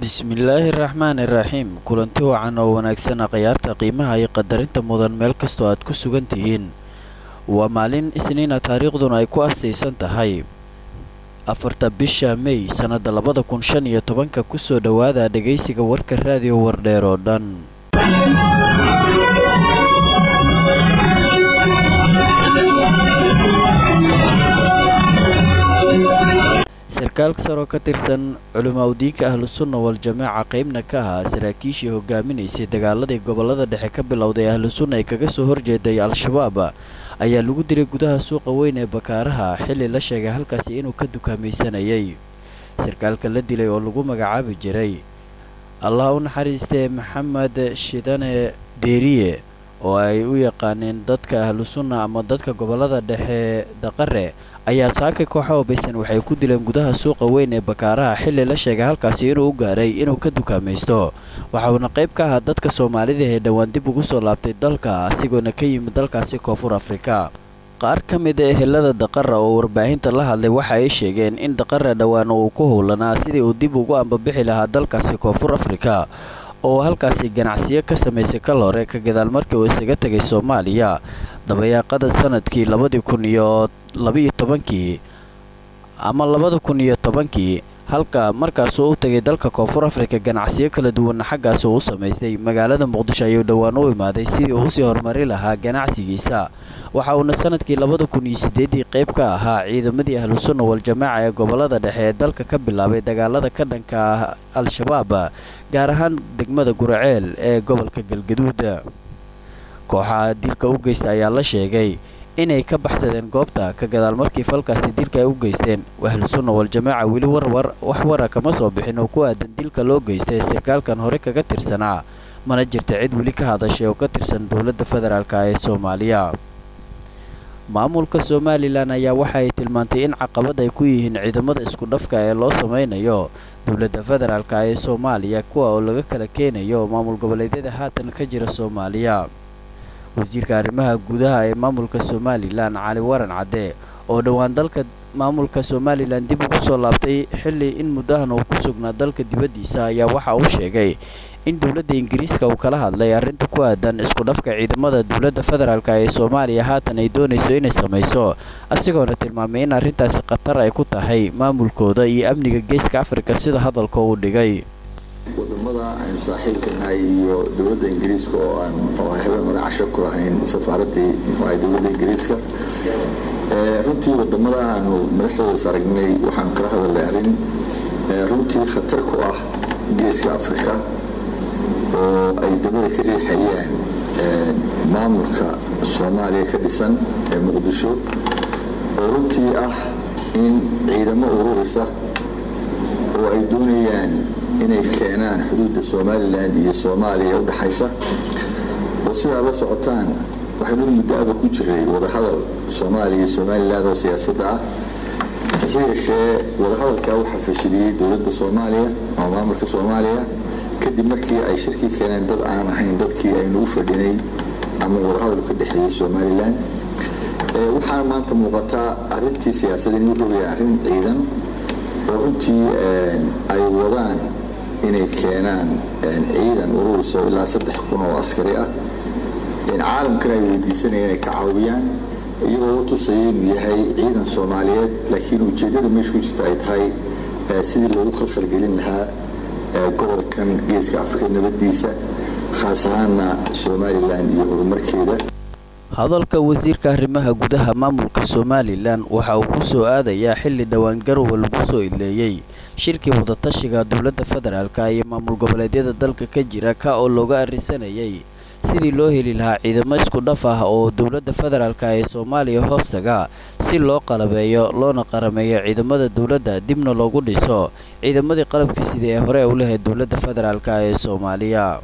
bismillaahi raxmaani raxiim kulanti wacan oo wanaagsan akhyaarta qiimaha iyo qadarinta mudan meel kastoo aad ku sugan tihiin waa maalin isniina taariikhduna ay ku astaysan tahay afarta bisha mey sannada labada kun shan iyo tobanka kusoo dhowaada dhegaysiga warka raadiyo wardheer oo dhan sarkaal saroo ka tirsan culimaa udiinka ahlusunna wal-jamaaca qeybna ka ahaa saraakiishii hogaaminaysay dagaaladii gobolada dhexe ka bilowday ahlusunna ay kaga soo horjeeday al-shabaab ayaa lagu dilay gudaha suuqa weyn ee bakaaraha xilli la sheegay halkaasi inuu ka dukaamaysanayay sarkaalka la dilay oo lagu magacaabi jiray allah u naxariistee maxamed shidane deeriye oo ay u yaqaaneen dadka ahlusunna ama dadka gobolada dhexe daqare ayaa saaka kooxa obaysan waxay ku dileen gudaha suuqa weyn ee bakaaraha xilli la sheegay halkaasi inuu u gaaray inuu ka dukaamaysto waxauna qayb ka ahaa dadka soomaalida ee dhowaan dib ugu soo laabtay dalka asigoona ka yimid dalkaasi koonfur afrika qaar ka mid a ehelada daqara oo warbaahinta la hadlay waxa ay sheegeen in daqara dhowaan uu ku howlanaa sidii uu dib ugu ambabixi lahaa dalkaasi koonfur afrika oo halkaasi ganacsiyo ka samaysay kal hore ka gadaal markii uu isaga tegay soomaaliya dabayaaqada sanadkii labadii kun iyo labaiyo tobankii ama labada kun iyo tobankii halka markaasuu u tegay dalka koonfur afrika ganacsiyo kala duwanna xaggaas uu u samaystay magaalada muqdisho ayuu dhowaan u imaaday sidii uu usii horumari lahaa ganacsigiisa waxa uuna sanadkii labada kun iyo sideedii qayb ka ahaa ciidamadii ahlusunna wal-jamaaca ee gobolada dhexe ee dalka ka bilaabay dagaalada ka dhanka ah al-shabaab gaar ahaan degmada guraceel ee gobolka galgaduud kooxaha dilka u geysta ayaa la sheegay inay ka baxsadeen goobta ka gadaal markii falkaasi dilka ay u geysteen ahlusunna wal-jamaaca weli warwar wax wara kama soo bixin oo ku aadan dilka loo geystay sarkaalkan hore kaga tirsanaa mana jirta cid weli ka hadashay oo ka tirsan dowladda federaalk ee soomaaliya maamulka somalilan ayaa waxa ay tilmaantay in caqabad ay ku yihiin ciidamada isku dhafka ee loo sameynayo dowladda federaalk ee soomaaliya kuwa oo laga kala keenayo maamul goboleedyada haatan ka jira soomaaliya wasiirka arrimaha gudaha ee maamulka somalilan cali waran cadde oo dhowaan dalka maamulka somalilan dib ugu soo laabtay xilli in muddahan uu ku sugnaa dalka dibaddiisa ayaa waxa uu sheegay in dowladda ingiriiska uu kala hadlay arrinta ku aadan isku dhafka ciidamada dowladda federaalk ee soomaaliya haatan ay doonayso inay samayso asigoona tilmaamay in arrintaasi khatar ay ku tahay maamulkooda iyo amniga geeska afrika sida hadalka uu dhigay wadamada aynu saaxiibka nahay iyo dowladda ingiriiska oo aan oo habeen hore casho ku lahayn safaaraddii muxuahay dowladda ingiriiska runtii wadamada aanu madaxdoodas aragnay waxaanu kala hadalnay arrin runtii khatar ku ah geeska afrika oo ay dabada ka riixayaan maamulka soomaaliya ka dhisan ee muqdisho oo runtii ah in ciidamo ururisa oo ay doonayaan inay keenaan xuduudda somalilan iyo soomaaliya u dhaxaysa oo sidaa la socotaan waxaynu muddo-aba ku jiray wadahadal soomaaliya iyo somalilan oo siyaasadda ah hase yeeshee wadahadalkaa waxaa fashiliyey dowladda soomaaliya ama maamulka soomaaliya kadib markii ay shirkii keeneen dad aan ahayn dadkii aynu u fadhinay ama wadahadal ka dhexeeyey somalilan waxaana maanta muuqataa arrintii siyaasadda inuu rogaya arrin ciidan oo runtii ay wadaan inay keenaan ciidan ururiso ilaa saddex kun oo askari ah caalamkana ay weydiisanayaan inay ka caawiyaan iyagoo u tusaya inuu yahay ciidan soomaaliyeed laakiin ujeeddada meesha ku jirta ay tahay sidii loogu khalkhalgelin lahaa gobolkan geeska afrika nabaddiisa khaas ahaana somalilan iyo horumarkeeda hadalka wasiirka arrimaha gudaha maamulka somalilan waxa uu ku soo aadayaa xilli dhowaan garowe lagu soo idleeyey shirkii wadatashiga dowladda federaalk iyo maamul goboleedyada dalka ka jira ka oo looga arrinsanayay sidii loo heli lahaa ciidamo isku dhaf ah oo dowladda federaalk ee soomaaliya hoostaga si loo qalabeeyo loona qarameeyo ciidamada dowladda dibna loogu dhiso ciidamadii qalabka sidii ee hore u lahayd dowladda federaalk ee soomaaliya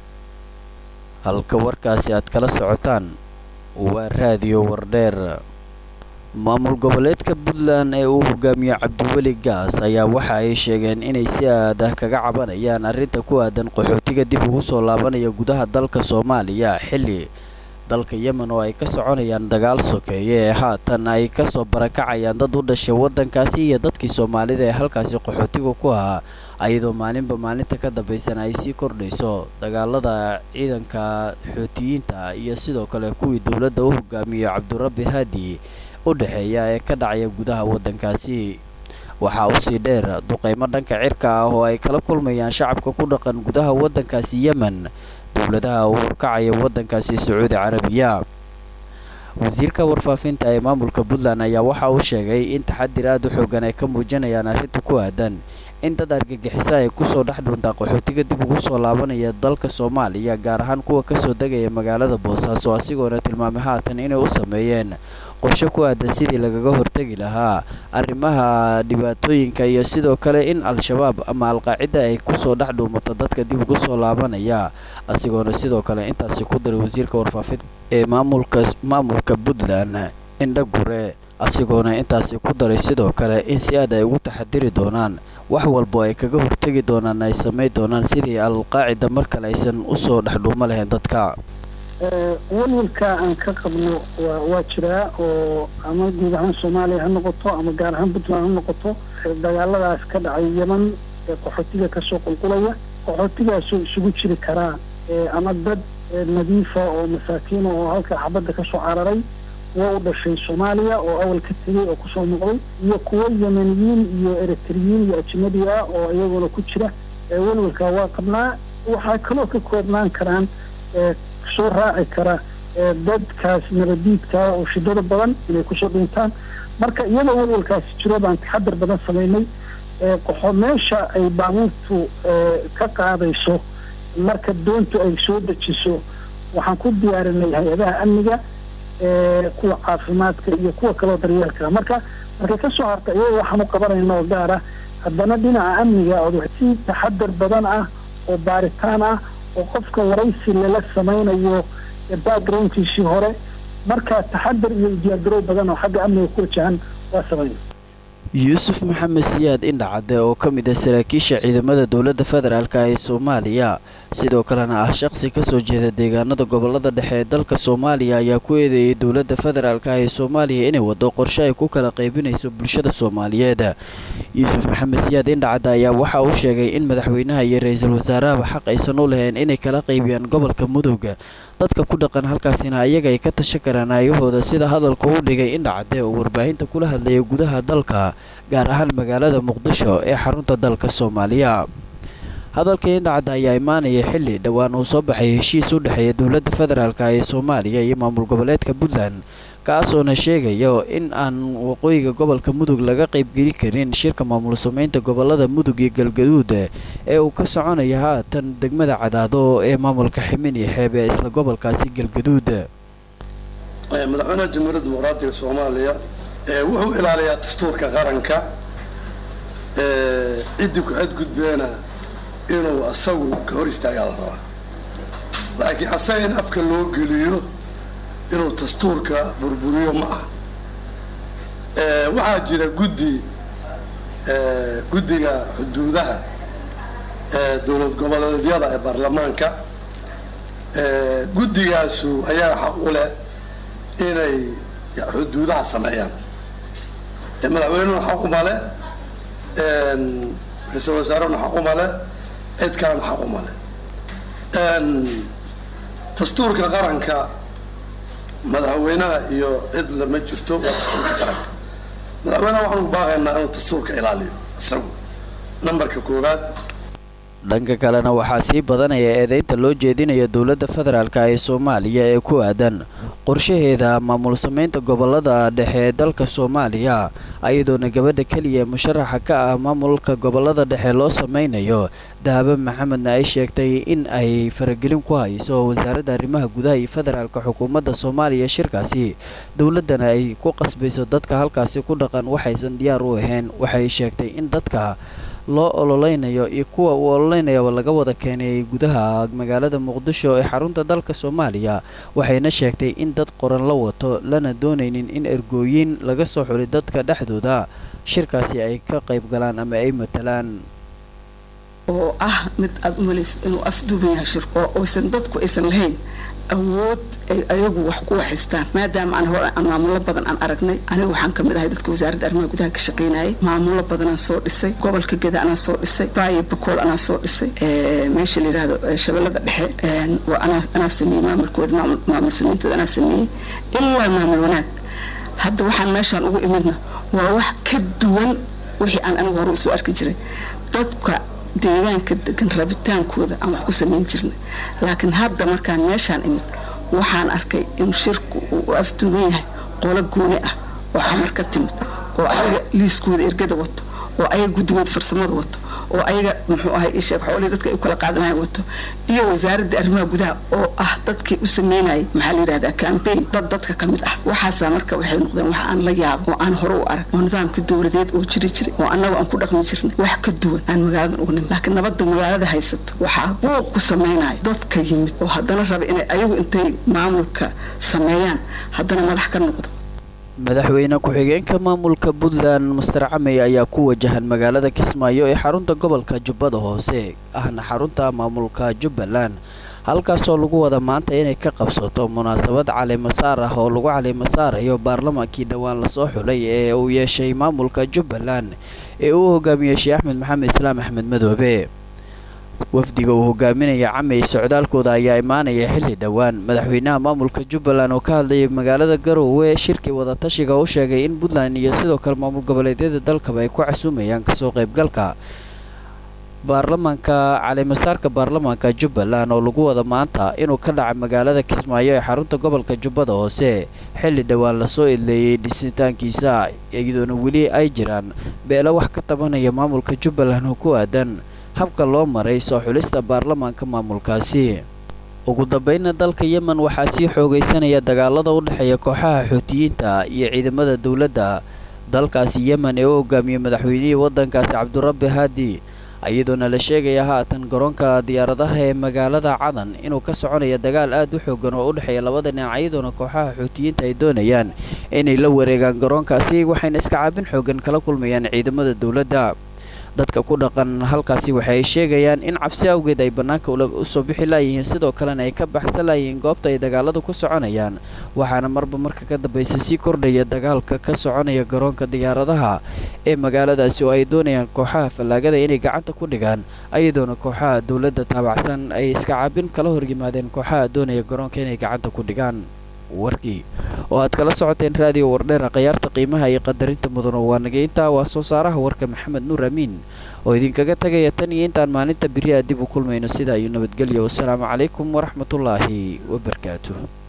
halka warkaasi aad kala socotaan waa raadiyo wardheer maamul goboleedka puntland ee uu hogaamiyo cabdiweli gaas ayaa waxa ay sheegeen inay si aadah kaga cabanayaan arrinta ku aadan qaxootiga dib ugu soo laabanaya gudaha dalka soomaaliya xilli dalka yemen oo ay ka soconayaan dagaal sokeeye ee haatan ay kasoo barakacayaan dad u dhashay waddankaasi iyo dadkii soomaalida ee halkaasi qaxootiga ku ahaa ayadoo maalinba maalinta ka dambaysana ay sii kordhayso dagaalada ciidanka xuutiyiinta iyo sidoo kale kuwii dowladda u hogaamiyo cabdirabbi haadi u dhexeeya ee ka dhacaya gudaha waddankaasi waxaa usii dheer duqeymo dhanka cirka ah oo ay kala kulmayaan shacabka ku dhaqan gudaha waddankaasi yemen dowladaha uu horkacaya waddankaasi sacuudi carabiya wasiirka warfaafinta ee maamulka puntland ayaa waxa uu sheegay in taxadir aad u xoogan ay ka muujinayaan arrinta ku aadan in dad argagixiso ay kusoo dhex dhuuntaa qaxootiga dib ugu soo laabanaya dalka soomaaliya gaar ahaan kuwa kasoo degaya magaalada boosaaso asigoona tilmaamay haatan inay u sameeyeen qorshe ku aadan sidii lagaga hortegi lahaa arrimaha dhibaatooyinka iyo sidoo kale in al-shabaab ama al-qaacida ay kusoo dhex dhuumato dadka dib ugu soo laabanaya asigoona sidoo kale intaasi ku daray wasiirka warfaafinta ee maamulka maamulka puntland indha gure asigoona intaasi ku daray sidoo kale in si aad ay ugu taxadiri doonaan wax walbo ay kaga hortegi doonaan ay samayn doonaan sidii al-qaacida mar kale aysan usoo dhexdhuumo lahayn dadka walwalka aan ka qabno waa waa jiraa oo ama guud ahaan soomaaliya ha noqoto ama gaar ahaan puntland ha noqoto dagaaladaas ka dhacay yeman ee qaxootiga kasoo qulqulaya qaxootigaasoo isugu jiri karaa ama dad nadiifa oo masaakiina oo halka xabadda kasoo cararay kuwa u dhashay soomaaliya oo awal ka tegay oo kusoo noqday iyo kuwo yemeniyiin iyo eritriyiin iyo ajnabi ah oo iyaguna ku jira welwalka waa qabnaa waxaa kaloo ka koobnaan karaan soo raaci kara dadkaas nabadiidkaa oo shidada badan inay kusoo dhintaan marka iyadoo welwalkaasi jiro baan taxadar badan samaynay qoxo meesha ay baabuurtu ka qaadayso marka doontu ay soo dejiso waxaan ku diyaarinay hay-adaha amniga kuwa caafimaadka iyo kuwa kaloo daryeelka marka markay kasoo harta iyada waxaan u qabanayna oo gaar ah haddana dhinaca amniga oo si taxadar badan ah oo baaritaan ah oo qofka waraysi lala samaynayo backgroundkiisii hore marka taxadar iyo diyaargarow badan oo xagga amniga ku wajahan waa samayna yuusuf maxamed siyaad indhacadde oo ka mid ah saraakiisha ciidamada dowladda federaalk ee soomaaliya sidoo kalena ah shaqsi kasoo jeeda deegaanada gobolada dhexe ee dalka soomaaliya ayaa ku eedeeyay dowladda federaalk ee soomaaliya inay wado qorshe ay ku kala qaybinayso bulshada soomaaliyeed yuusuf maxamed siyaad indhacadde ayaa waxa uu sheegay in madaxweynaha iyo ra-iisul wasaarahaba xaq aysan u lahayn inay kala qaybiyaan gobolka mudug dadka ku dhaqan halkaasina ayaga ay ka tashan karaan aayahooda sida hadalka u dhigay indhacadde oo warbaahinta kula hadlaya gudaha dalka gaar ahaan magaalada muqdisho ee xarunta dalka soomaaliya hadalka indhacadda ayaa imaanaya xilli dhowaan uu soo baxay heshiis u dhexeeya dowladda federaalk ee soomaaliya iyo maamul goboleedka puntland kaasoona sheegayo in aan waqooyiga gobolka mudug laga qaybgeli karin shirka maamul sameynta gobolada mudug iyo galgaduud ee uu ka soconaya haatan degmada cadaado ee maamulka ximin iyo xeeb ee isla gobolkaasi galgaduud madaxweynaha jamhuuriyadda dimuqraatiga soomaaliya wuxuu ilaaliyaa dastuurka qaranka ciddii ku xadgudbeena inuu asagu ka hor istaagaa la rabaa laakiin asaga in afka loo geliyo inuu dastuurka burburiyo ma aha waxaa jira guddi guddiga xuduudaha dowlad goboleedyada ee baarlamaanka guddigaasu ayaa xaq u leh inay xuduudaha sameeyaan madaxweynuhuna xaq uma le ra-iisul wasaarehuna xaq uma le cid kalena xaq uma le dastuurka qaranka madaxweynaha iyo cid lama jirto waa dastuurka qaranka madaxweynaha waxaanu baaqaynaa inuu dastuurka ilaaliyo isagu nambarka koowaad dhanka kalena waxaa sii badanaya eedeynta loo jeedinaya dowladda federaalk ee soomaaliya ee ku aadan qorshaheeda maamul sameynta gobolada dhexe ee dalka soomaaliya ayadoona gabadha keliya ee musharaxa ka ah maamulka gobolada dhexe loo sameynayo dahabo maxamedna ay sheegtay in ay faragelin ku hayso wasaaradda arrimaha gudaha iyo federaalka xukuumadda soomaaliya shirkaasi dowladdana ay ku qasbayso dadka halkaasi ku dhaqan waxaysan diyaar u ahayn waxay sheegtay in dadka loo ololeynayo iyo kuwa uu ololeynayaba laga wada keenay gudaha magaalada muqdisho ee xarunta dalka soomaaliya waxayna sheegtay in dad qoran la wato lana doonaynin in ergooyin laga soo xuli dadka dhexdooda shirkaasi ay ka qayb galaan ama ay matalaan oo ah mid aada u malaysid inuu afduuban yahay shirko oysan dadku aysan lahayn awood ay ayagu wax ku waxaystaan maadaama aan hore aan maamulo badan aan aragnay aniga waxaan ka mid ahay dadka wasaaradda arrimaha gudaha ka shaqaynayay maamulo badan aan soo dhisay gobolka geda anaa soo dhisay baayo bakool anaa soo dhisay meesha la yidhahdo shabeellada dhexe anaa sameeyey maamulkooda maamul samaynteeda anaa sameeyey ilaa maamul wanaag hadda waxaan meeshaan ugu imidna waa wax ka duwan wixii aan anigu hore usoo arki jiray dadka deegaanka degan rabitaankooda aan wax ku samayn jirnay laakiin hadda markaan meeshaan imid waxaan arkay in shirku uu afduugan yahay qolo gooni ah oo xamar ka timid oo ayaga liiskooda ergada wato oo ayaga guddigooda farsamada wato oo ayaga muxuu ahay isheeg xoolihii dadka ay u kala qaadanayan wato iyo wasaaradda arrimaha gudaha oo ah dadkii u sameynayay maxaa la yidhahdaa cambaign dad dadka ka mid ah waxaasaa marka waxay noqdeen wax aan la yaabo oo aan hore u arag oo nidaamka dowladeed oo jiri jiray oo annaga aan ku dhaqmi jirnay wax ka duwan aan magaaladan uga nim laakiin nabadda magaalada haysato waxaa buuq ku samaynayo dadka yimid oo haddana raba inay ayagu intay maamulka sameeyaan haddana madax ka noqdo madaxweyne ku-xigeenka maamulka puntland master camey ayaa ku wajahan magaalada kismaayo ee xarunta gobolka jubbada hoose ahna xarunta maamulka jubbaland halkaasoo lagu wada maanta inay ka qabsato munaasabad caleemasaar ah oo lagu caleemasaarayo baarlamaankii dhowaan lasoo xulay ee uu yeeshay maamulka jubbaland ee uu hogaamiyey sheekh axmed maxamed islaam axmed madoobe wafdiga uu hogaaminaya camey socdaalkooda ayaa imaanaya xilli dhowaan madaxweynaha maamulka jubbaland oo ka hadlayay magaalada garoowe shirkii wadatashiga u sheegay in puntland iyo sidoo kale maamul goboleedyada dalkaba ay ku casuumayaan kasoo qaybgalka baarlamaanka caleemasaarka baarlamaanka jubbaland oo lagu wada maanta inuu ka dhaca magaalada kismaayo ee xarunta gobolka jubbada hoose xilli dhowaan lasoo idleeyey dhisitaankiisa iyadoona weli ay jiraan beelo wax ka tabanaya maamulka jubbaland oo ku aadan habka loo maray soo xulista baarlamaanka maamulkaasi ugu dambeynna dalka yemen waxaa sii xoogaysanaya dagaalada u dhexeeya kooxaha xuutiyiinta iyo ciidamada dowladda dalkaasi yemen ee u hogaamiyey madaxweynihii waddankaasi cabdurabbi haadi iyadoona la sheegaya haatan garoonka diyaaradaha ee magaalada cadan inuu ka soconaya dagaal aad u xoogan oo u dhexeeya labada dhinac iyadoona kooxaha xuutiyiinta ay doonayaan inay la wareegaan garoonkaasi waxayna iska caabin xoogan kala kulmayaan ciidamada dowladda dadka ku dhaqan halkaasi waxay sheegayaan in cabsi awgeed ay bannaanka usoo bixi laayihiin sidoo kalena ay ka baxsan laayihiin goobta ay dagaaladu ku soconayaan waxaana marba marka ka dambaysa sii kordhaya dagaalka ka soconaya garoonka diyaaradaha ee magaaladaasi oo ay doonayaan kooxaha fallaagada inay gacanta ku dhigaan iyadoona kooxaha dowladda taabacsan ay iska caabin kala horyimaadeen kooxaha doonaya garoonka inay gacanta ku dhigaan warkii oo aad kala socoteen raadiyo wardheera khayaarta qiimaha iyo qadarinta mudano waa nageynta waa soo saaraha warka maxamed nuur amiin oo idinkaga tagaya tan iyo intaan maalinta beriyaa dib u kulmayno sidaa iyo nabadgelyo wasalaamu calaykum waraxmatullaahi wabarakaatuh